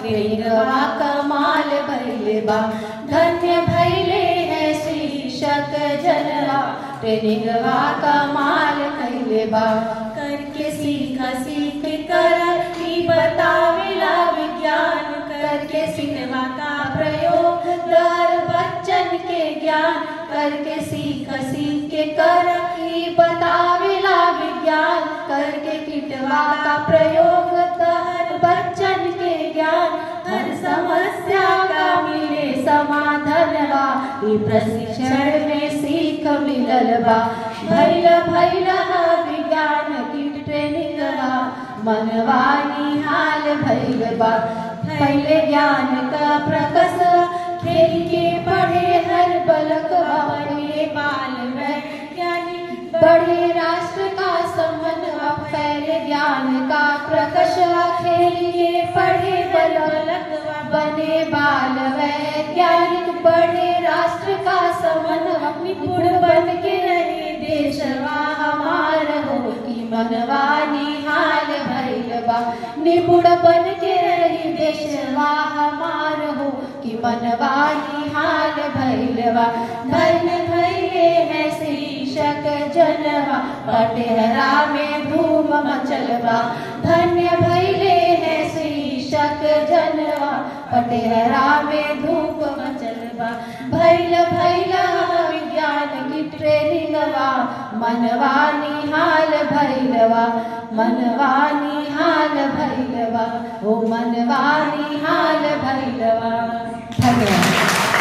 ट्रेनिंगवा कमाल भैले बा धन्य भैले है शीर्षक जनवा ट्रेनिंगवा कमाल भैले बा करके सीख सीख कर ही बतावेला विज्ञान करके सिनेमा का प्रयोग दर बच्चन के ज्ञान करके सीख सीख के कर ही बतावेला विज्ञान करके किटवा का प्रयोग दर बच्चन के ज्ञान हर समस्या का मिले समाधानवा ई प्रशिक्षण में सीख मिलल बा भैल भैल ह विज्ञान की ट्रेनिंग बा मनवा निहाल भैल बा पहले ज्ञान का प्रकस खेल के पढ़े हर बलक बने बाल वैज्ञानिक बड़े राष्ट्र का समन्वय फैले ज्ञान का प्रकश खेल के पढ़े बलक बने बाल वैज्ञानिक बड़े राष्ट्र का समन्वय निपुण बन के रहे देशवा हमार हो की मनवा निहाल भैल बा निपुण बन के रही देशवा हमार हो कि मनवा निहाल भैलवा धन भैले है शीर्षक जनवा पटेहरा में धूम मचलवा धन्य भैले है शीर्षक जनवा पटेहरा में धूप मचलवा भैल भैला विज्ञान की ट्रेनिंगवा मनवा निहाल भैलवा मनवा निहाल भैलवा ओ मनवा निहाल भैलवा धन्यवाद